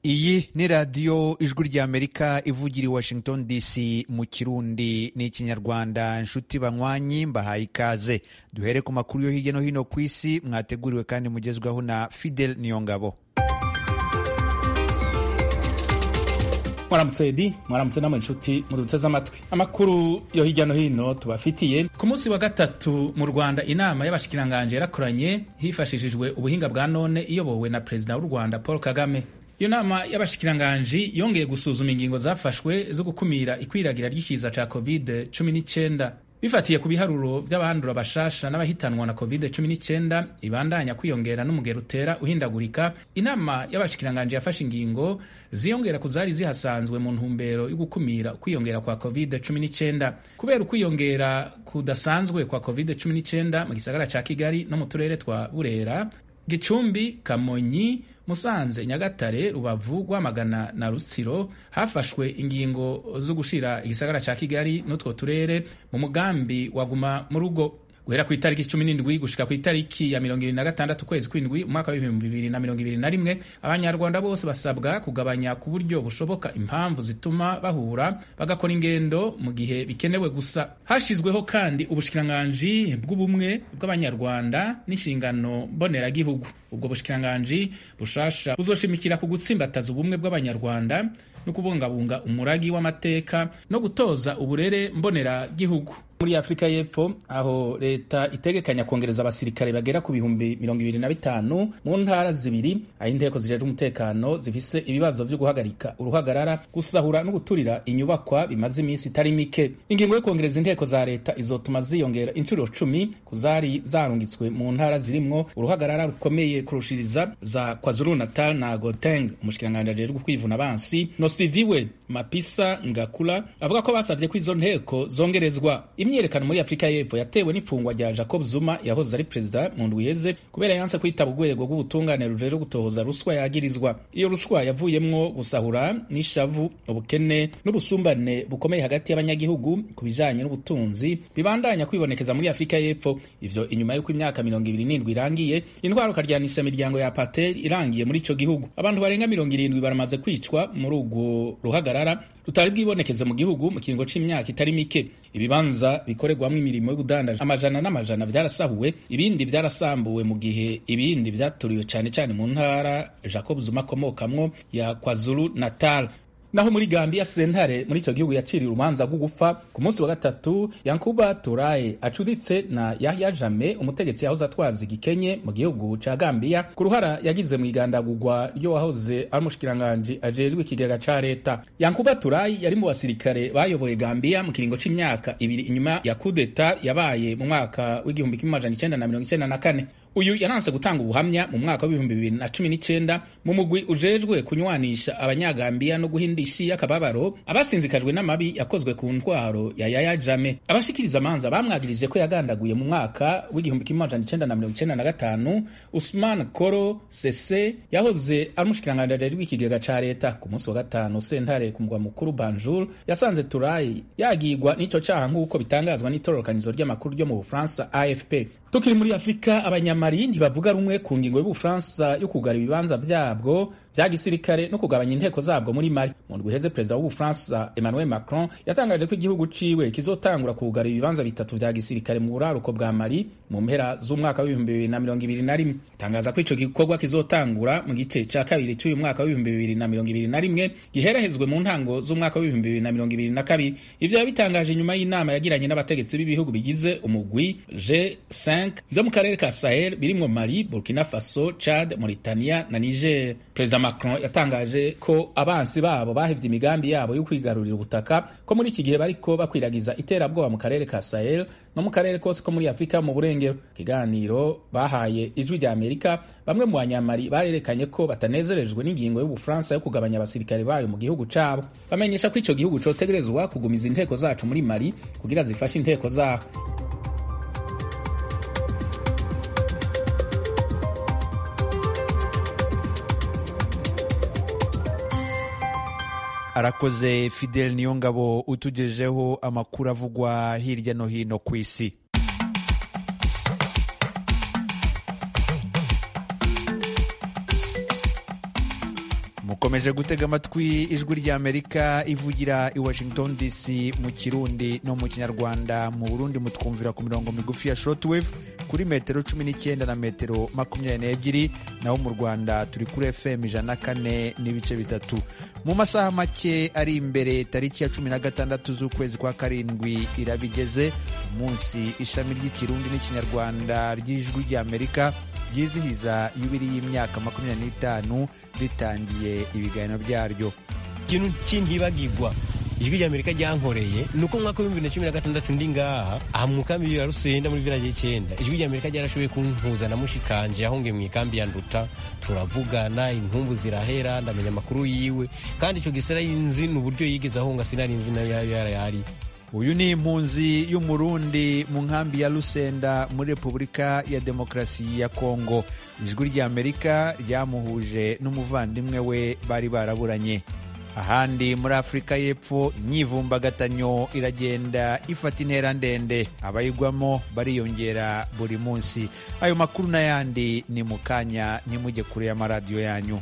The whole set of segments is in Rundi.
iyi ni radiyo ijwi ry'amerika ivugira i washington dc mu kirundi n'ikinyarwanda nshuti banywanyi mbahaye ikaze duhere ku makuru yo hirya no hino ku isi mwateguriwe kandi mugezwaho na fidel niyongabo mwaramutse edi mwaramutse namwe inshuti muduteze amatwi amakuru yo hirya no hino tubafitiye ku munsi wa gatatu mu rwanda inama y'abashikiranganje yarakoranye hifashishijwe ubuhinga bwa none iyobowe na perezida w'u rwanda paul kagame iyo nama y'abashikiranganji yongeye gusuzuma ingingo zafashwe zo gukumira ikwiragira ry'ikiza ca covid 19 bifatiye ku biharuro vy'abandura bashasha n'abahitanwa na covid 19 ibandanya kwiyongera n'umugero utera uhindagurika inama y'abashikiranganji yafashe ingingo ziyongera ku zari zihasanzwe mu ntumbero yo gukumira ukwiyongera kwa covid 19 kubera ukwiyongera kudasanzwe kwa covid 19 mu gisagara ca kigali no mu turere twa burera gicumbi kamonyi musanze nyagatare rubavu rwamagana na rutsiro hafashwe ingingo zo gushira igisagara ca kigali n'utwo turere mu mugambi waguma mu rugo guhera ku itariki cumi n'indwi gushika ku itariki ya mirongo ibiri na gatandatu ukwezi kw'indwi umwaka w'ibihumbi bibiri na mirongo ibiri na rimwe abanyarwanda bose basabwa kugabanya ku buryo bushoboka impamvu zituma bahura bagakora ingendo mu gihe bikenewe gusa hashyizweho kandi ubushikiranganji bw'ubumwe bw'abanyarwanda n'inshingano mboneragihugu ubwo bushikiranganji bushasha buzoshimikira ku gutsimbataza ubumwe bw'abanyarwanda no kubungabunga umuragi w'amateka no gutoza uburere mboneragihugu muri afurika y'epfo aho leta itegekanya kongereza abasirikare bagera ku bihumbi mirongo ibiri na bitanu mu ntara zibiri aho inteko zijejwe umutekano zifise ibibazo vyo guhagarika uruhagarara gusahura no guturira inyubakwa bimaze iminsi itari mike ingingo yo kongereza inteko za leta izotuma ziyongera inshuro cumi ku zari zarungitswe mu ntara zirimwo uruhagarara rukomeye kurushiriza za kwazulu natal na goteng umushikiranganji ajejwe kwivuna abansi nosiviwe mapisa ngakula avuga ko basavye ko izo nteko zongerezwa imyiyerekano muri afurika y'epfo yatewe n'ifungwa rya jacob zuma yahoze ari perezida mu ndwi iheze kubera yanse kwitaba urwego rw'ubutungane rujejwe gutohoza ruswa yagirizwa iyo ruswa yavuyemwo gusahura n'ishavu ubukene n'ubusumbane bukomeye hagati y'abanyagihugu ku bijanye n'ubutunzi bibandanya kwibonekeza muri afurika y'epfo ivyo inyuma y'uko imyaka mirongo ibiri n'indwi irangiye intwaro karyanisha imiryango ya apartheid irangiye muri ico gihugu abantu barenga mirongo irindwi baramaze kwicwa muri urwo ruhagarara rutari bwibonekeze mu gihugu mu kiringo c'imyaka itari mike ibibanza bikorerwamo imirimo y'ubudandaji amajana n'amajana vyarasahuwe ibindi vyarasambuwe mu gihe ibindi vyaturiwe cane cane mu ntara Jacob Zuma akomokamwo ya KwaZulu Natal naho muri Gambia sentare muri ico gihugu yaciriye urubanza rwo gupfa ku munsi wa gatatu Yankuba Turaye acuditse na Yahya Jammeh umutegetsi yahoze atwaza igikenye mu gihugu ca Gambia ku ruhara yagize mu igandagurwa ryo wahoze ari umushikiranganji ajejwe ikigega ca leta Yankuba Turaye yari mu basirikare bayoboye Gambia mu kiringo c'imyaka ibiri inyuma ya kudeta yabaye mu mwaka w'igihumbi kimwe amajana icenda na mirongo icenda na kane uyu yaranse gutanga ubuhamya mu mwaka w'ibihumbi bibiri na cumi n'icenda mu mugwi ujejwe kunywanisha abanyagambiya no guhinda isi y'akababaro abasinzikajwe n'amabi yakozwe ku ntwaro ya Yaya Jame abashikiriza amanza bamwagirije ko yagandaguye mu mwaka w'igihumbi kimwe amajana icenda na mirongo icenda na gatanu Usman Koro Sese yahoze ari umushikiranganji ajejwe ikigega ca leta ku munsi wa gatanu sentare ku mugwa mukuru Banjul yasanze Turayi yagirwa n'ico caha nk'uko bitangazwa n'itororokanizo ry'amakuru ryo mu Bufaransa AFP tukiri muri afurika abanyamari ntibavuga rumwe ku ngingo y'ubufaransa yo kugara ibibanza vyabwo vya gisirikare no kugabanya inteko zabwo muri mali mu ndwi iheze perezida w'ubufaransa emmanuel macron yatangaje ko igihugu ciwe kizotangura kugara ibibanza bitatu vya gisirikare mu buraruko bwa mali mu mpera z'umwaka w'ibihumbi bibiri na mirongo ibiri na rimwe tangaza ko ico gikorwa kizotangura mu gice ca kabiri c'uyu mwaka w'ibihumbi bibiri na mirongo ibiri na rimwe giherahezwe mu ntango z'umwaka w'ibihumbi bibiri na mirongo ibiri na kabiri ivyo yabitangaje nyuma y'inama yagiranye n'abategetsi b'ibihugu bigize umugwi G5 vyo mu karere ka Sahel birimwo Mali, Burkina Faso, Chad, Mauritania na Niger. Perezida Macron yatangaje ko abansi babo bahevye imigambi yabo yo kwigarurira ubutaka ko muri iki gihe bariko bakwiragiza iterabwoba mu karere ka Sahel no mu karere kose ko muri Afrika mu burengero. Kiganiro bahaye ijwi rya Amerika, bamwe mu banyamari barerekanye ko batanezerejwe n'ingingo y'Ubufaransa yo kugabanya abasirikare bayo mu gihugu cabo. Bamenyesha ko ico gihugu cotegerezwa kugumiza inteko zacu muri Mali kugira zifashe inteko zaho. arakoze fidel niyongabo utugejeho amakuru avugwa hirya no hino ku isi mu mukomeje gutega amatwi ijwi ry'amerika ivugira i washington dc mu kirundi no mu kinyarwanda mu burundi mutwumvira ku mirongo migufi ya shortwave kuri metero cumi n'icyenda na metero makumyabiri n'ebyiri naho mu rwanda turi kuri fm ijana na kane n'ibice bitatu mu masaha make ari imbere tariki ya cumi na gatandatu z'ukwezi kwa karindwi irabigeze umunsi ishami ry'ikirundi n'ikinyarwanda ry'ijwi ry'amerika ryizihiza yubiri y'imyaka makumyabiri n'itanu ritangiye ibiganiro byaryo ikintu cy'intibagirwa ijwi rya amerika ryankoreye ni uko mwaka w'ibihumbi bibiri na cumi na gatandatu ndi ngaha aha mu kambi ya rusenda muri village y'icyenda ijwi rya amerika ryarashoboye kumpuza na mushikanje ahonge mu ikambi ya nduta turavugana inkumbu zirahera ndamenya amakuru yiwe kandi icyo gisera yinzi ni uburyo yigeze ahonga sinari nzi nayo yari uyu ni impunzi y'umurundi mu nkambi ya rusenda muri repubulika ya demokarasi ya kongo ijwi ry'amerika ryamuhuje n'umuvandimwe we bari baraburanye ahandi muri afurika y'epfo imyivumbagatanyo iragenda ifata intera ndende abayigwamo bariyongera buri munsi ayo makuru n'ayandi ni mu kanya ntimujye kure y'amaradiyo yanyu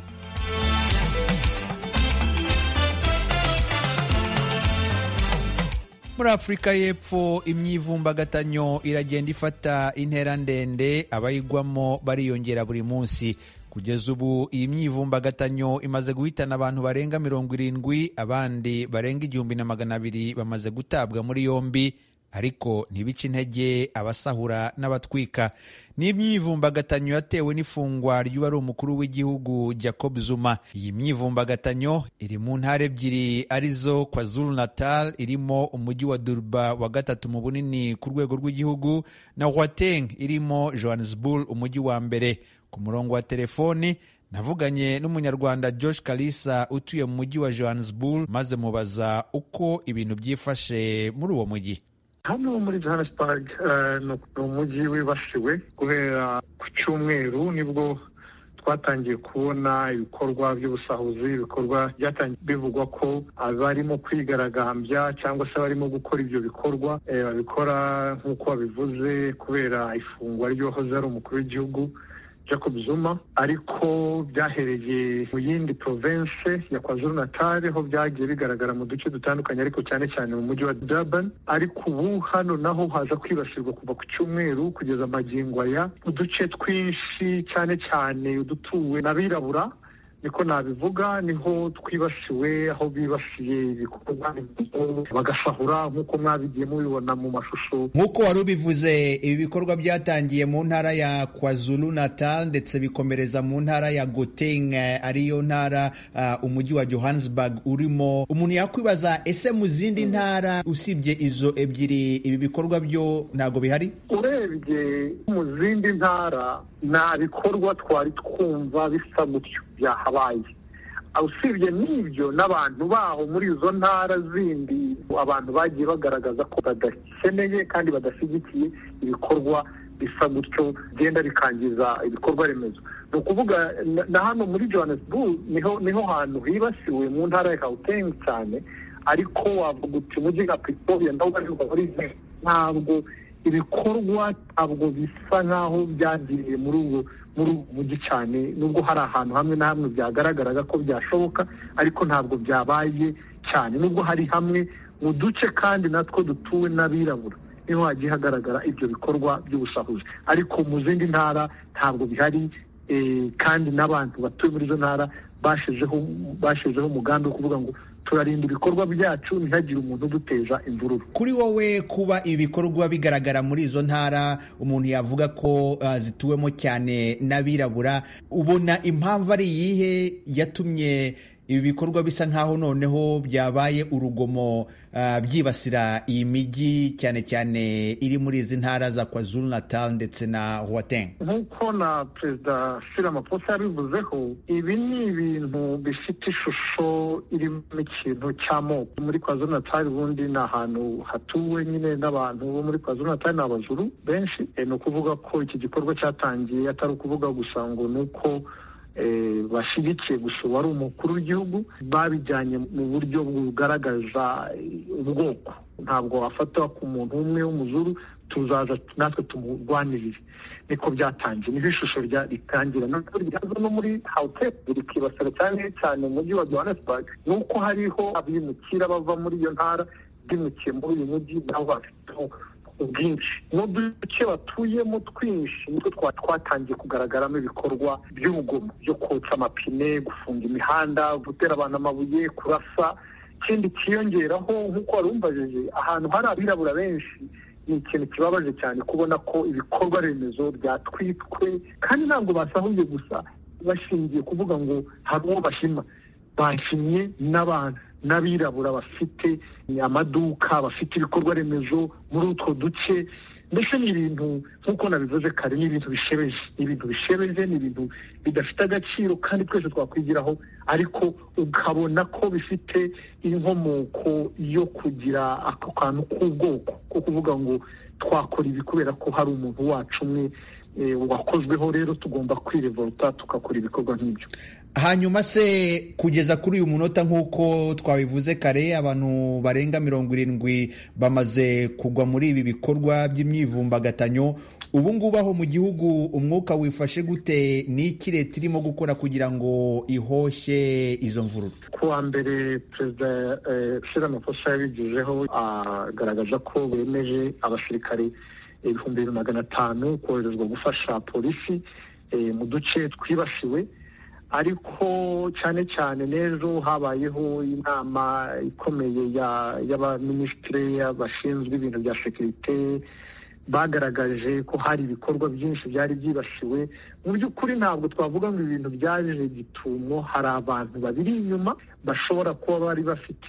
muri afurika y'epfo imyivumbagatanyo iragenda ifata intera ndende abayigwamo bariyongera buri munsi kugeza ubu iyi myivumbagatanyo imaze guhitana abantu barenga mirongo irindwi abandi barenga igihumbi na magana abiri bamaze gutabwa muri yombi ariko ntibice intege abasahura n'abatwika ni imyivumbagatanyo yatewe n'ifungwa ry'uwari umukuru w'igihugu Jacob Zuma iyi myivumbagatanyo iri mu ntara ebyiri arizo KwaZulu Natal irimo umujyi wa Durba wa gatatu mu bunini ku rwego rw'igihugu na Gauteng irimo Johannesburg umujyi wa mbere ku murongo wa telefoni navuganye n'umunyarwanda Josh Kalisa utuye mu mujyi wa Johannesburg maze mubaza uko ibintu byifashe muri uwo mujyi hano muri johannesburg ni umujyi wibasiwe guhera ku cyumweru nibwo twatangiye kubona ibikorwa by'ubusahuzi ibikorwa byatangiye bivugwa ko abarimo kwigaragambya cyangwa se abarimo gukora ibyo bikorwa babikora nk'uko babivuze kubera ifungwa ry'uwahoze ari umukuru w'igihugu Jacob Zuma ariko byahereye mu yindi province ya KwaZulu Natal ho byagiye bigaragara mu duce dutandukanye ariko cyane cyane mu mujyi wa Durban ariko ubu hano naho haza kwibasirwa kuva ku cyumweru kugeza amagingo aya uduce twinshi cyane cyane udutuwe n'abirabura niko nabivuga niho twibasiwe aho bibasiye ibikorwa bagasahura nk'uko mwabigiye mubibona mu mashusho nk'uko wari ubivuze ibi bikorwa byatangiye mu ntara ya kwazulu natal ndetse bikomereza mu ntara ya Gauteng ariyo ntara uh, umujyi wa johannesburg urimo umuntu yakwibaza ese mu zindi ntara usibye izo ebyiri ibi bikorwa byo ntabwo bihari urebye mu zindi ntara nta bikorwa twari twumva bisa gutyo byahabaye usibye n'ibyo n'abantu baho muri izo ntara zindi abantu bagiye bagaragaza ko badakeneye kandi badashyigikiye ibikorwa bisa gutyo bigenda bikangiza ibikorwa remezo ni ukuvuga na hano muri johannesburg niho niho hantu hibasiwe mu ntara ya Gauteng cyane ariko wavuga uti umujyi nka pretoria nawo ubarizwa muri ntabwo ibikorwa ntabwo bisa nk'aho byagiriye muri ubu muri ubu mujyi cyane nubwo hari ahantu hamwe na hamwe byagaragaraga ko byashoboka ariko ntabwo byabaye cyane nubwo hari hamwe mu duce kandi natwo dutuwe n'abirabura niho hagiye hagaragara ibyo bikorwa by'ubusahuzi ariko mu zindi ntara ntabwo bihari kandi n'abantu batuye muri izo ntara bashyizeho umugambi wo kuvuga ngo turarinda ibikorwa byacu ntihagire umuntu uduteza imvururu kuri wowe kuba ibi bikorwa bigaragara muri izo ntara umuntu yavuga ko uh, zituwemo cyane n'abirabura ubona impamvu ari iyihe yatumye ibi bikorwa bisa nk'aho noneho byabaye urugomo uh, byibasira iyi mijyi cyane cyane iri muri izi ntara za kwazulu natal ndetse na Gauteng nk'uko na perezida Cyril Ramaphosa yabivuzeho ibi ni ibintu bifite ishusho irimo ikintu cy'amoko muri kwazulu natal ubundi ni ahantu hatuwe nyine n'abantu bo muri kwazulu natal ni abazuru benshi ni ukuvuga ko iki gikorwa cyatangiye atari ukuvuga gusa ngo ni uko bashyigikiye gusa uwari umukuru w'igihugu babijyanye mu buryo bugaragaza ubwoko ntabwo wafatwa ku muntu umwe w'umuzuru tuzaza natwe tumurwanirire niko byatangiye niho ishusho ritangira nubwo ryaza no muri hawutesi rikibasira cyane cyane umujyi wa johannesburg ni uko hariho abimukira bava muri iyo ntara bimukiye muri uyu mujyi nabo bafiteho ubwinshi n'uduce batuyemo twinshi nitwo twatangiye kugaragaramo ibikorwa by'urugomo byo kotsa amapine gufunga imihanda gutera abantu amabuye kurasa ikindi kiyongeraho nk'uko wari umbajije ahantu hari abirabura benshi ni ikintu kibabaje cyane kubona ko ibikorwa remezo byatwitwe kandi ntabwo basahuye gusa bashingiye kuvuga ngo hari uwo bashima bashimye n'abantu n'abirabura bafite amaduka bafite ibikorwa remezo muri utwo duce mbese ni ibintu nk'uko nabivuze kare ni ibintu bishebeje ni ibintu bishebeje ni ibintu bidafite agaciro kandi twese twakwigiraho ariko ukabona ko bifite inkomoko yo kugira ako kantu k'ubwoko ko kuvuga ngo twakora ibi kubera ko hari umuntu wacu umwe wakozweho rero tugomba kwirevolta tugakora ibikorwa nk'ibyo hanyuma se kugeza kuri uyu munota nk'uko twabivuze kare abantu barenga mirongo irindwi bamaze kugwa muri ibi bikorwa by'imyivumbagatanyo ubu ngubu aho mu gihugu umwuka wifashe gute n'iki leta irimo gukora kugira ngo ihoshye izo mvururu ku wa mbere perezida shira amakosa yabigejeho agaragaza ko bemeje abasirikare ibihumbi bibiri magana atanu koherezwa gufasha polisi mu duce twibasiwe ariko cyane cyane n'ejo habayeho inama ikomeye y'abaminisitiri bashinzwe ibintu bya sekirite bagaragaje ko hari ibikorwa byinshi byari byibasiwe mu by'ukuri ntabwo twavuga ngo ibintu byaje gitumo hari abantu babiri inyuma bashobora kuba bari bafite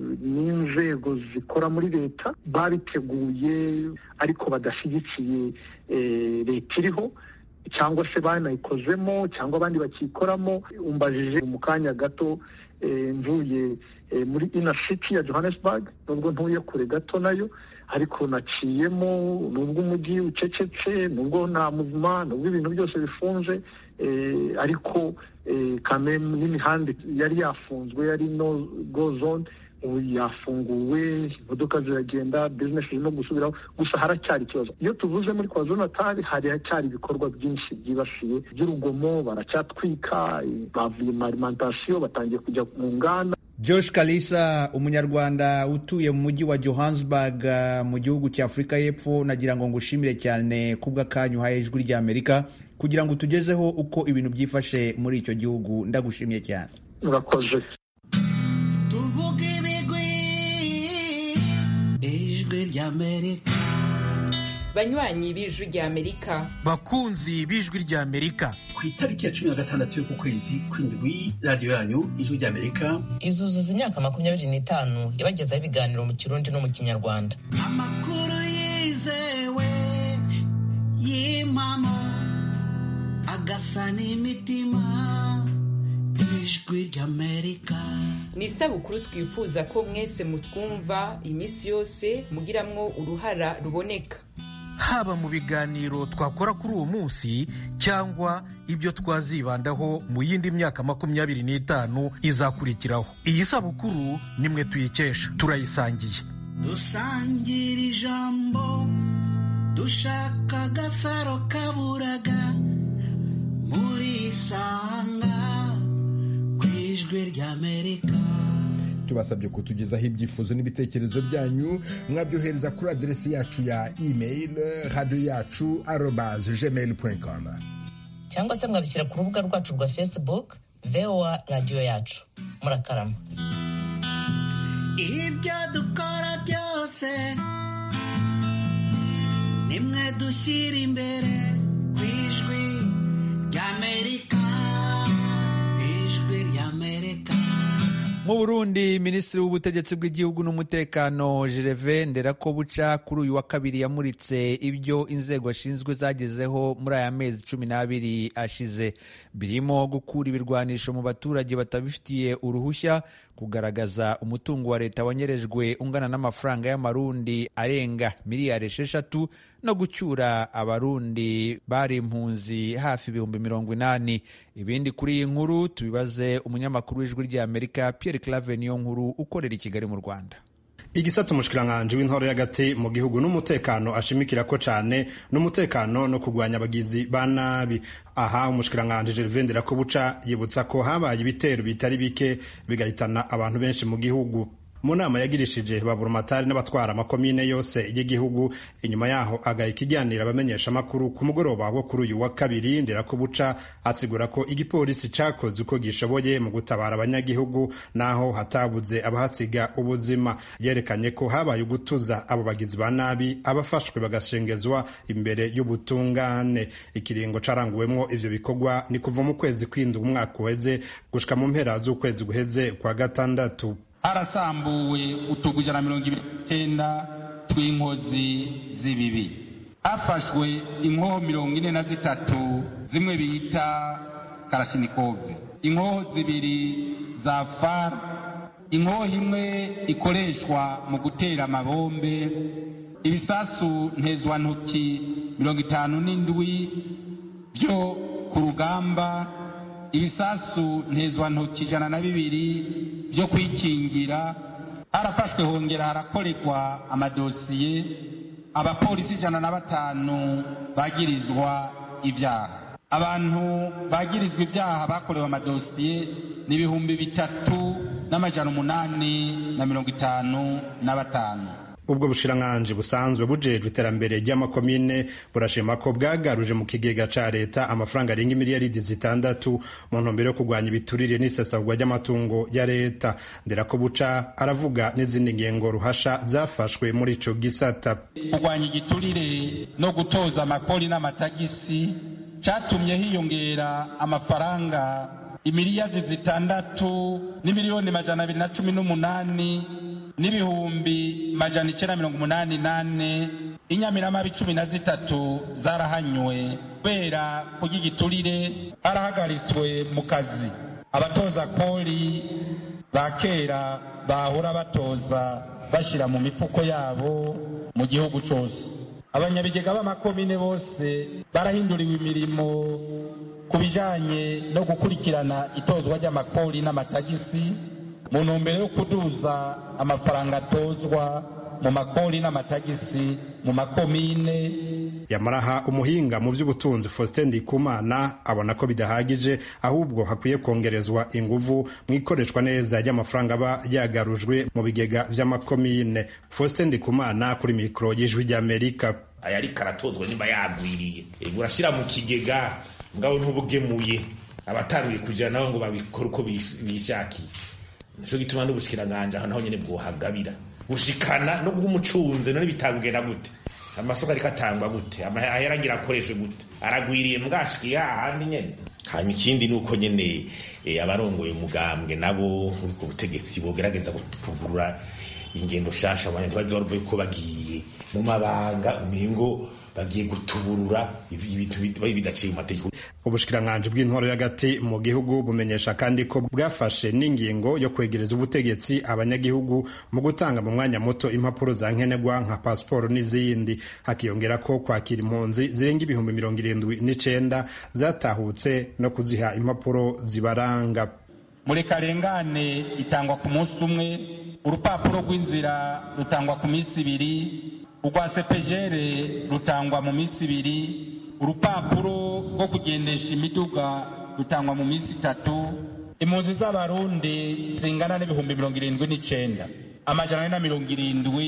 n'inzego zikora muri leta babiteguye ariko badashyigikiye leta iriho cyangwa se banayikozemo cyangwa abandi bakiyikoramo umbajije mu kanya gato mvuye muri ina city ya johannesburg nubwo ntuye kure gato nayo ariko naciyemo nubwo umujyi ucecetse nubwo nta muzima nubwo ibintu byose bifunze ariko kameme n'imihanda yari yafunzwe yari no go zone ubu yafunguwe imodoka ziragenda bizinesi zirimo gusubiraho gusa haracyari ikibazo iyo tuvuze muri kwa zonatari haracyari ibikorwa byinshi byibasiye by'urugomo baracyatwika bavuye mu alimantasiyo batangiye kujya mu nganda Josh Kalisa umunyarwanda utuye mu mujyi wa Johannesburg mu gihugu cya Afurika y'Epfo nagira ngo ngushimire cyane kubw'akanyu uhaye ijwi ry'Amerika kugira ngo tugezeho uko ibintu byifashe muri icyo gihugu ndagushimiye cyane murakoze tuvuge ibigwi ijwi ry'Amerika banywanyi b'ijwi ry'Amerika bakunzi b'ijwi ry'Amerika ku itariki ya cumi na gatandatu y'uku kwezi kw'indwi radiyo yanyu ijwi ry'Amerika izuzuza imyaka makumyabiri n'itanu yabagezaho ibiganiro mu kirundi no mu kinyarwanda amakuru yizewe y'impamo agasa n'imitima ijwi ry'Amerika ni isabukuru twifuza ko mwese mutwumva iminsi yose mugiramwo uruhara ruboneka haba mu biganiro twakora kuri uwo munsi cyangwa ibyo twazibandaho mu yindi myaka makumyabiri n'itanu izakurikiraho iyi sabukuru nimwe tuyikesha turayisangiye dusangira ijambo dushaka agasaro kaburaga muri isanga ku ijwi ry'amerika tubasabye kutugezaho ibyifuzo n'ibitekerezo byanyu mwabyohereza kuri aderesi yacu ya email radiyo yacu arobaze gmail com cyangwa se mwabishyira ku rubuga rwacu rwa facebook voa radiyo yacu murakarama ibyo dukora byose nimwe dushyira imbere ku ijwi ry'amerika ijwi ry'amerika mu burundi minisitiri w'ubutegetsi bw'igihugu n'umutekano gereve nderakobuca kuri uyu wa kabiri yamuritse ibyo inzego ashinzwe zagezeho muri aya mezi cumi n'abiri ashize birimo gukura ibirwanisho mu baturage batabifitiye uruhushya kugaragaza umutungo wa leta wanyerejwe ungana n'amafaranga y'amarundi arenga miliyari esheshatu no gucyura abarundi bari impunzi hafi ibihumbi mirongo inani ibindi kuri iyi nkuru tubibaze umunyamakuru w'ijwi ry'amerika Pierre Clave niyo nkuru ukorera i Kigali mu Rwanda igisata umushikiranganji w'intoro y'agati mu gihugu n'umutekano ashimikira ko cane n'umutekano no kurwanya abagizi ba nabi aha umushikiranganji Gervais Ndirakobuca yibutsa ko habaye ibitero bitari bike bigahitana abantu benshi mu gihugu mu nama yagirishije baburumatari n'abatwara amakomine yose y'igihugu inyuma yaho agaha ikiganiro abamenyesha amakuru ku mugoroba wo kuri uyu wa kabiri nderakubuca asigura ko igipolisi cakoze uko gishoboye mu gutabara abanyagihugu naho hatabuze abahasiga ubuzima yerekanye ko habaye ugutuza abo bagizi ba nabi abafashwe bagashengezwa imbere y'ubutungane ikiringo caranguwemwo ivyo bikorwa ni kuva mu kwezi kw'indwi umwaka uheze gushika mu mpera z'ukwezi guheze kwa gatandatu harasambuwe utugu ijana na mirongo ibiri n'icyenda tw'inkozi z'ibibi hafashwe inkoho mirongo ine na zitatu zimwe bita karashinikove inkoho zibiri za far inkoho imwe ikoreshwa mu gutera amabombe ibisasu ntezwantoki mirongo itanu n'indwi byo ku rugamba ibisasu ntezwantoki ijana na bibiri byo kwikingira harafashwe hongera harakorerwa amadosiye abapolisi ijana na batanu bagirizwa ibyaha abantu bagirizwa ibyaha bakorewe amadosiye ni ibihumbi bitatu n'amajana umunani na mirongo itanu na batanu ubwo bushiranganji busanzwe bujejwe iterambere ry'amakomine burashima ko bwagaruje mu kigega ca leta amafaranga arenga imiliyaridi zitandatu mu ntumbero yo kurwanya ibiturire n'isesagwa ry'amatungo ya leta nderako buca aravuga n'izindi ngengo ruhasha zafashwe muri ico gisata kurwanya igiturire no gutoza amakori n'amatagisi catumye hiyongera amafaranga imiliyardi zitandatu n'imiliyoni majana abiri na cumi n'umunani n'ibihumbi majana icyenda mirongo umunani nane inyamiramabi cumi na zitatu zarahanywe kubera kurya igiturire barahagaritswe mu kazi abatoza kori ba kera bahora batoza bashyira mu mifuko yabo mu gihugu cyose abanyabigega b'amakomine bose barahinduriwe imirimo ku bijyanye no gukurikirana itozwa ry'amakori n'amatagisi mu ntumbero yo kuduza amafaranga atozwa mu makori n'amatagisi mu makomine yamaraha umuhinga mu by'ubutunzi Faustin Ndikumana abona ko bidahagije ahubwo hakwiye kongerezwa inguvu mu ikoreshwa neza ry'amafaranga aba yagarujwe mu bigega vy'amakomine Faustin Ndikumana kuri mikoro y'ijwi ry'Amerika aya ariko aratozwa niba yagwiriye urashyira mu kigega ngabo ntubugemuye abataruye kugira nabo ngo babikore uko bishakiye nico gituma n'ubushikiranganje aho naho nyene bwohagabira gushikana no bw'umucunze none bitagenda gute amasoko ariko atangwa gute amahera agira akoreshwe gute aragwiriye mbwashikiye hahandi nyene hanyuma ikindi ni uko nyene abarongoye umugambwe nabo ku butegetsi bogerageza kugurura ingendo shasha abantu ntibaze baruvuye ko bagiye mu mabanga umengo bagiye gutuburura ibintu bidaciye mu mategeko ubushikiranganji bw'intwaro y'agati mu gihugu bumenyesha kandi ko bwafashe n'ingingo yo kwegereza ubutegetsi abanyagihugu mu gutanga mu mwanya muto impapuro za nkenerwa nka pasiporo n'izindi hakiyongera ko kwakira impunzi zirenga ibihumbi mirongo irindwi n'icenda zatahutse no kuziha impapuro zibaranga murekarengane itangwa ku munsi umwe urupapuro rw'inzira rutangwa ku minsi ibiri urwa sepejere rutangwa mu minsi ibiri urupapuro rwo kugendesha imiduga rutangwa mu minsi itatu impunzi z'abarundi zingana n'ibihumbi mirongo irindwi n'icenda amajana ane na mirongo irindwi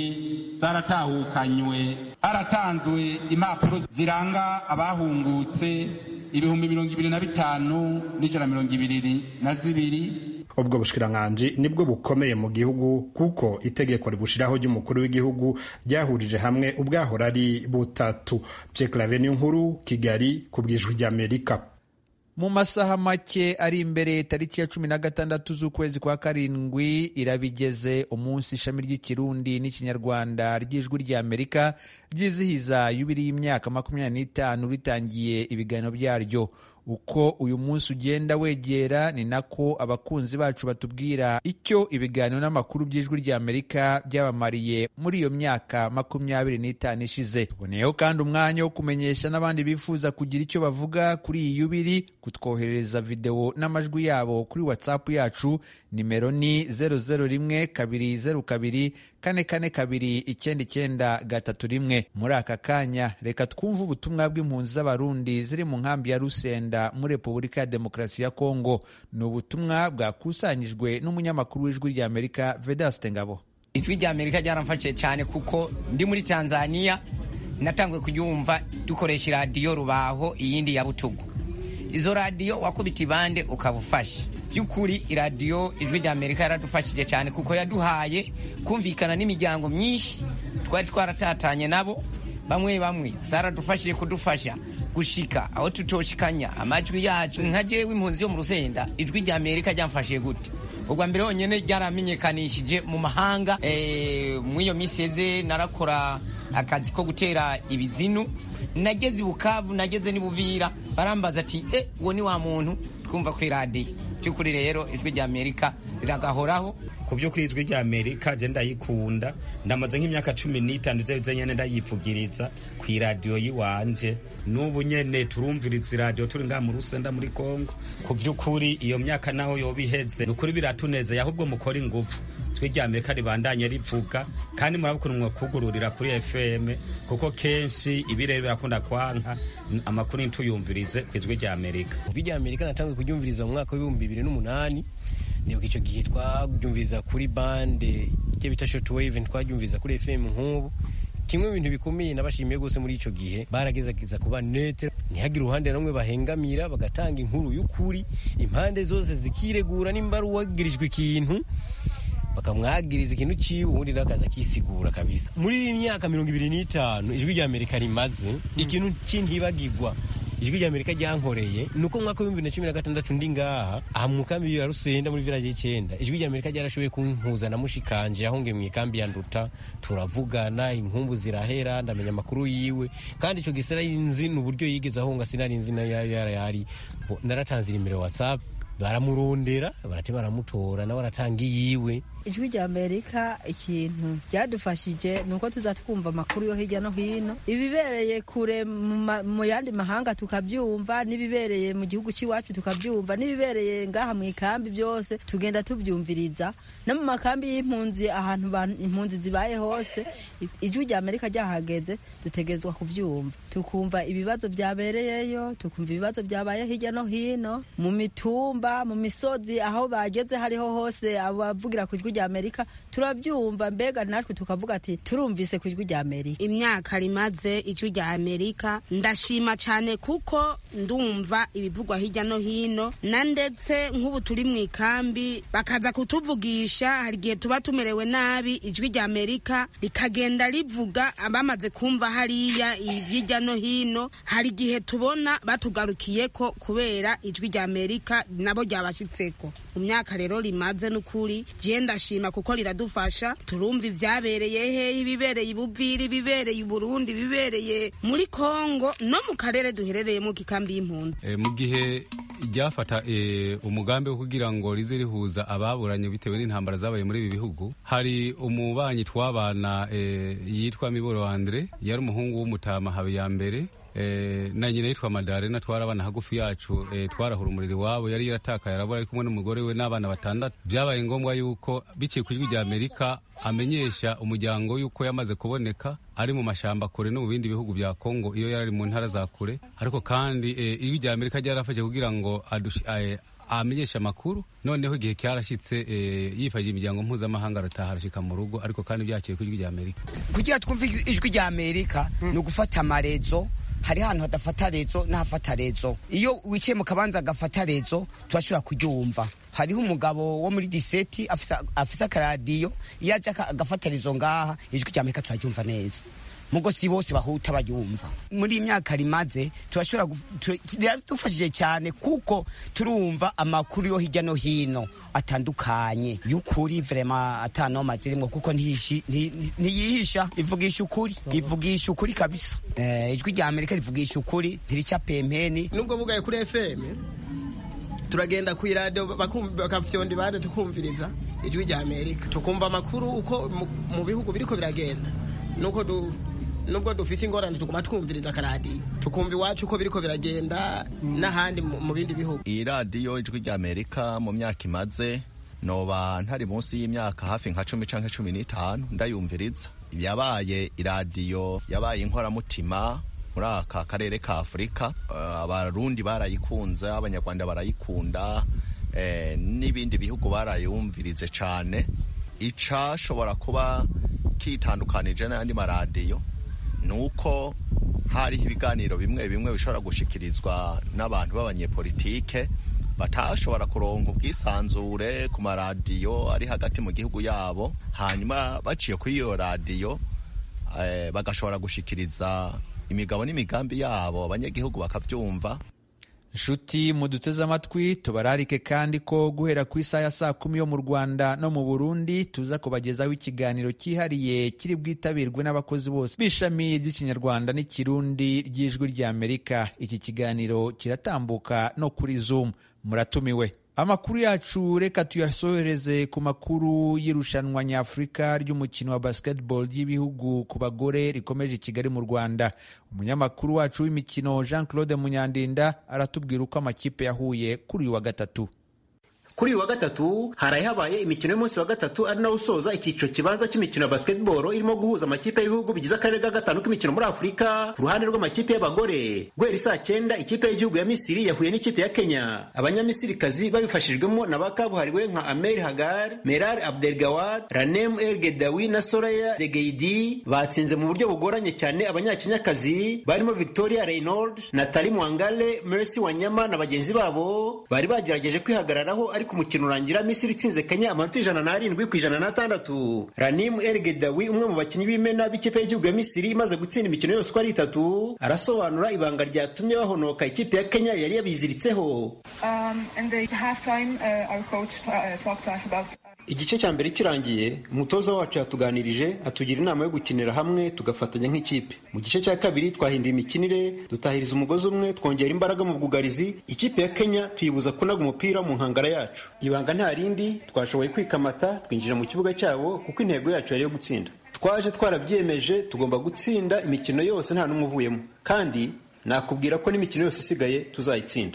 zaratahukanywe haratanzwe impapuro ziranga abahungutse ibihumbi mirongo ibiri na bitanu n'ijana mirongo ibiri na zibiri ubwo bushikiranganji nibwo bukomeye mu gihugu kuko itegeko ribushiraho ry'umukuru w'igihugu ryahurije hamwe ubwahora ari butatu Pierre nkuru Kigali ku bwijwi ry'Amerika mu masaha make ari imbere tariki ya cumi na gatandatu z'ukwezi kwa karindwi irabigeze umunsi ishami ry'ikirundi n'ikinyarwanda ry'ijwi ry'amerika ryizihiza yubiri y'imyaka makumyabiri n'itanu ritangiye ibiganiro byaryo uko uyu munsi ugenda wegera ni nako abakunzi bacu batubwira icyo ibiganiro n'amakuru by'ijwi ry'amerika byabamariye muri iyo myaka makumyabiri n'itanu ishize tuboneyeho kandi umwanya wo kumenyesha n'abandi bifuza kugira icyo bavuga kuri iyi yubiri kutwoherereza videwo n'amajwi yabo kuri whatsapp yacu nimero ni zeru zeru rimwe kabiri zeru kabiri kane kane kabiri icyenda icyenda gatatu rimwe muri aka kanya reka twumve ubutumwa bw'impunzi z'abarundi ziri mu nkambi ya rusenda muri repubulika ya demokarasi ya kongo ni ubutumwa bwakusanyijwe n'umunyamakuru w'ijwi rya amerika vedaste ngabo ijwi rya amerika ryaramfashije cyane kuko ndi muri tanzania natanguye kuryumva dukoresha iradiyo rubaho iyindi ya butugu izo radiyo wakubita ibande ukaba ufashe by'ukuri iradiyo ijwi rya amerika yaradufashije cyane kuko yaduhaye kumvikana n'imiryango myinshi twari twaratatanye nabo bamwe bamwe zaradufashije kudufasha gushika aho tutoshikanya amajwi yacu nka jewe impunzi yo mu rusenda ijwi rya amerika ryamfashije gute ubwa mbere honyine ryaramenyekanishije mu mahanga muri iyo minsi yeze narakora akazi ko gutera ibizinu nageze i bukavu nageze n'ibuvira barambaza ati e uwo ni wa muntu twumva ku iradiyo by'ukuri rero ijwi rya amerika riragahoraho ku by'ukuri ijwi rya amerika je ndayikunda ndamaze nk'imyaka cumi n'itanu ivyo bize nyene ndayivugiriza ku iradiyo yiwanje n'ubu nyene turumviriza iradiyo turi ngaha mu rusenda muri kongo ku by'ukuri iyo myaka naho yoba iheze ni ukuri biratunezeye ahubwo mukora ingufu ijwi rya amerika ribandanye rivuga kandi murabukuru mwakugururira kuri fm kuko kenshi ibirere birakunda kwanka amakuru ntituyumvirize ku ijwi rya amerika ijwi rya amerika natanguye kuryumviriza mu mwaka w'ibihumbi bibiri n'umunani nibuka icyo gihe twabyumviriza kuri bande icyo bita shortwave twabyumviriza kuri fm nk'ubu kimwe mu bintu bikomeye nabashimiye rwose muri icyo gihe baragezageza kuba nete ntihagire uruhande rumwe bahengamira bagatanga inkuru y'ukuri impande zose zikiregura nimba ari uwagirijwe ikintu bakamwagiriza ikintu ciwe ubundi nawe akaza akisigura kabisa muri iyi myaka mirongo ibiri n'itanu ijwi rya amerika rimaze ikintu c'intibagirwa ijwi rya amerika ryankoreye ni uko mwaka w'ibihumbi na cumi na gatandatu ndi ngaha aha mu kambi ya rusenda muri village y'icyenda ijwi rya amerika ryarashoboye kumpuza na mushikanje ahonge mu ikambi ya nduta turavugana inkumbu zirahera ndamenya amakuru yiwe kandi icyo gisera yinzi ni uburyo yigeze ahonga sinari nzi nayo yari naratanze imbere whatsapp baramurondera barate baramutora nawe aratanga iyiwe ijwi rya amerika ikintu ryadufashije ni uko tuza twumva amakuru yo hirya no hino ibibereye kure mu yandi mahanga tukabyumva n'ibibereye mu gihugu cy'iwacu tukabyumva n'ibibereye ngaha mu ikambi byose tugenda tubyumviriza no mu makambi y'impunzi ahantu impunzi zibaye hose ijwi rya amerika ryahageze dutegezwa kubyumva tukumva ibibazo byabereyeyo tukumva ibibazo byabaye hirya no hino mu mitumba mu misozi aho bageze hariho hose abavugira ku ijwi rya amerika turabyumva mbega natwe tukavuga ati turumvise ku ijwi rya amerika imyaka rimaze ijwi rya amerika ndashima cyane kuko ndumva ibivugwa hirya no hino na ndetse nk'ubu turi mu ikambi bakaza kutuvugisha hari igihe tuba tumerewe nabi ijwi rya amerika rikagenda rivuga bamaze kumva hariya hirya no hino hari igihe tubona batugarukiye ko kubera ijwi rya amerika nabo ryabashyitseko mu myaka rero rimaze n'ukuri je ndashima kuko riradufasha turumva ivyabereye hehe ibibereye ibuviri ibibereye iburundi ibibereye muri kongo no mu karere duherereyemo kikambi y'impunzi e, mu gihe ryafata e, umugambi wo kugira ngo rize rihuza ababuranye bitewe n'intambara zabaye muri ibi bihugu hari umubanyi twabana e, yitwa miboro andre yari umuhungu w'umutama habiyambere Eh, na nyina yitwa madarena twarabana hagufi yacu eh, twarahura umuriro iwabo yari yaratakaye arabura ari kumwe n'umugore we n'abana batandatu byabaye ngombwa yuko biciye ku ijwi rya amerika amenyesha umuryango yuko yamaze kuboneka ari mu mashamba kure no mu bindi bihugu bya kongo iyo yari ari mu ntara za kure ariko kandi eh, ijwi rya amerika ryarafashe kugira ngo amenyesha amakuru noneho igihe cyarashyitse yifashishije imiryango mpuzamahanga arataha arashyika mu rugo ariko kandi byaciye ku ijwi rya amerika kugira twumve ijwi rya amerika ni ugufata amarezo hari ahantu hadafata rezo n'ahafata rezo iyo wicaye mu kabanza agafata rezo turashobora kuryumva hariho umugabo wo muri diseti afise akaradiyo iyo aje agafata rezo ngaha ijwi rya amerika turaryumva neza mugo si bose bahuta bayumva muri iyi myaka rimaze turashobora biradufashije cyane kuko turumva amakuru yo hirya no hino atandukanye y'ukuri vrema atanoma zirimo kuko ntiyihisha ivugisha ukuri ivugisha ukuri kabisa ijwi rya amerika rivugisha ukuri ntirica pempeni nubwo bugaye kuri fm turagenda ku iradiyo bakafyonda ibande tukumviriza ijwi rya amerika tukumva amakuru uko mu bihugu biriko biragenda nuko nubwo dufite ingorane tuguma twumviriza akaradiyo tukumva iwacu uko biriko biragenda n'ahandi mu bindi bihugu iyi radiyo ijwi rya amerika mu myaka imaze noba ntari munsi y'imyaka hafi nka cumi canke cumi n'itanu ndayumviriza yabaye iradiyo yabaye inkoramutima muri aka karere ka afurika abarundi barayikunze abanyarwanda barayikunda n'ibindi bihugu barayumvirize cyane icashobora kuba kitandukanije n'ayandi maradiyo ni uko hariho ibiganiro bimwe bimwe bishobora gushikirizwa n'abantu b'abanyepolitike batashobora kuronka ubwisanzure ku maradiyo ari hagati mu gihugu yabo hanyuma baciye kuri iyo radiyo bagashobora gushikiriza imigabo n'imigambi yabo abanyagihugu bakabyumva nshuti muduteze amatwi tubararike kandi ko guhera ku isaha ya saa kumi yo mu rwanda no mu burundi tuza kubagezaho ikiganiro cyihariye kiri bwitabirwe n'abakozi bose b'ishami ry'ikinyarwanda n'ikirundi ry'ijwi ry'amerika iki kiganiro kiratambuka no kuri zoom muratumiwe amakuru yacu reka tuyasohereze ku makuru y'irushanwa nyafurika ry'umukino wa basketball ry'ibihugu ku bagore rikomeje i kigali mu rwanda umunyamakuru wacu w'imikino jean claude munyandinda aratubwira uko amakipe yahuye kuri uyu wa gatatu kuri uyu wa gatatu haraye habaye imikino y'umunsi wa gatatu ari nawo usoza icyiciro kibanza cy'imikino ya basketball irimo guhuza amakipe y'ibihugu bigize akarere ka gatanu k'imikino muri afurika ku ruhande rw'amakipe y'abagore guhera isaa cyenda ikipe y'igihugu ya misiri yahuye n'ikipe ya kenya abanyamisirikazi babifashijwemo na ba kabuhariwe nka amer hagar merar abdelgawad ranem el gedawi na soraya degeidi batsinze mu buryo bugoranye cyane abanyakenyakazi barimo victoria reynold natali mwangale mercy wanyama na bagenzi babo bari bagerageje kwihagararaho ariko umukino urangira misiri itsinze kenya amanota ijana n'arindwi ku ijana n'atandatu ranim el gedawi umwe mu bakinnyi b'imena b'ikipe y'igihugu ya misiri imaze gutsinda imikino yose uko ari itatu arasobanura ibanga ryatumye bahonoka ikipe ya kenya yari yabiziritseho igice cya mbere kirangiye umutoza wacu yatuganirije atugira inama yo gukinira hamwe tugafatanya nk'ikipe mu gice cya kabiri twahinduye imikinire dutahiriza umugozi umwe twongera imbaraga mu bwugarizi ikipe ya kenya tuyibuza kunaga umupira mu nkangara yacu ibanga nta rindi twashoboye kwikamata twinjira mu kibuga cyabo kuko intego yacu yari iyo gutsinda twaje twarabyiyemeje tugomba gutsinda imikino yose nta n'umwe uvuyemo kandi nakubwira ko n'imikino yose isigaye tuzayitsinda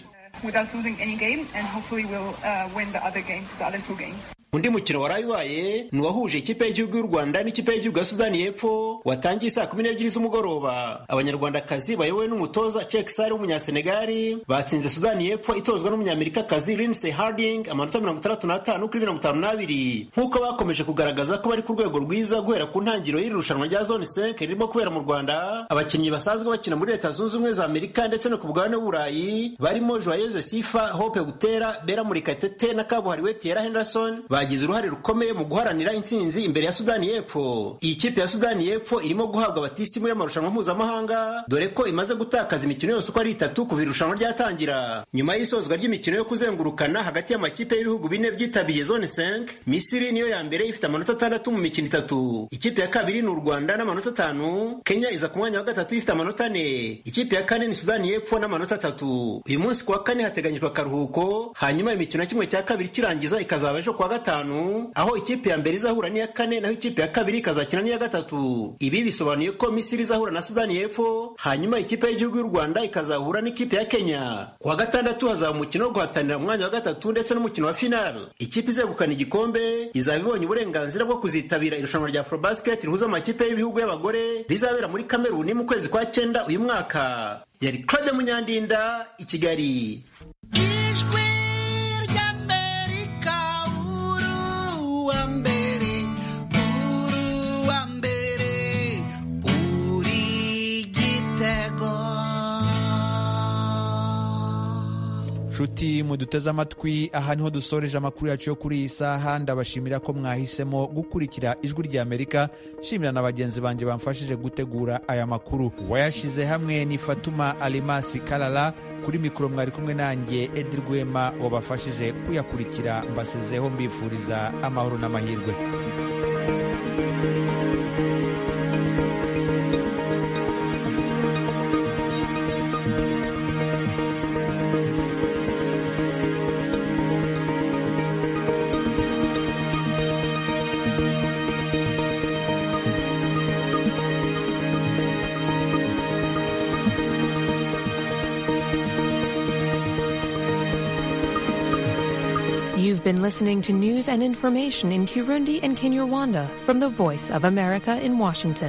undi mukino waraye ubaye ni uwahuje ikipe y'igihugu y'u rwanda n'ikipe y'igihugu ya sudani y'epfo watangiye saa kumi n'ebyiri z'umugoroba abanyarwandakazi bayobowe n'umutoza cek sare w'umunyasenegali batsinze sudani y'epfo itozwa n'umunyamerikakazi lindsey harding amanota mirongo itandatu n'atanu kuri mirongo itanu n'abiri nk'uko bakomeje kugaragaza ko bari ku rwego rwiza guhera ku ntangiriro y'iri rushanwa rya zone 5 ririmo kubera mu rwanda abakinnyi basanzwe bakina muri leta zunze ubumwe za amerika ndetse no ku bugabane w'uburayi barimo joyeuse sifa hope butera bera murikatete na kabuhariwe tiera henderson bagize uruhare rukomeye mu guharanira intsinzi imbere ya sudani y'epfo iyi kipe ya sudani y'epfo irimo guhabwa batisimu y'amarushanwa mpuzamahanga dore ko imaze gutakaza imikino yose uko ari itatu kuva irushanwa ryatangira nyuma y'isozwa ry'imikino yo kuzengurukana hagati y'amakipe y'ibihugu bine byitabiriye zone 5 misiri niyo ya mbere ifite amanota atandatu mu mikino itatu ikipe ya kabiri ni u rwanda n'amanota atanu kenya iza ku mwanya wa gatatu ifite amanota ane ikipe ya kane ni sudani y'epfo n'amanota atatu uyu munsi ku wa kane hateganyijwe akaruhuko hanyuma imikino ya kimwe cya kabiri kirangiza ikazaba ejo ku wa gatanu aho ikipe ya mbere izahura n'iya kane naho ikipe ya kabiri ikazakina n'iya gatatu ibi bisobanuye ko misiri izahura na sudani y'epfo hanyuma ikipe y'igihugu y'u rwanda ikazahura n'ikipe ya kenya ku wa gatandatu hazaba umukino wo guhatanira umwanya wa gatatu ndetse n'umukino wa final ikipe izegukana igikombe izaba ibonye uburenganzira bwo kuzitabira irushanwa rya afrobasket rihuza amakipe y'ibihugu y'abagore rizabera muri kameruni mu kwezi kwa cyenda uyu mwaka yari claude munyandinda i kigali nshuti muduteze amatwi aha niho dusoreje amakuru yacu yo kuri iyi saha ndabashimira ko mwahisemo gukurikira ijwi rya amerika shimira na bagenzi banjye bamfashije gutegura aya makuru wayashyize hamwe ni fatuma alimasi karara kuri mikoro mwari kumwe nanjye edi rwema wabafashije kuyakurikira mbasezeho mbifuriza amahoro n'amahirwe You've been listening to news and information in Kirundi and Kinyarwanda from the Voice of America in Washington.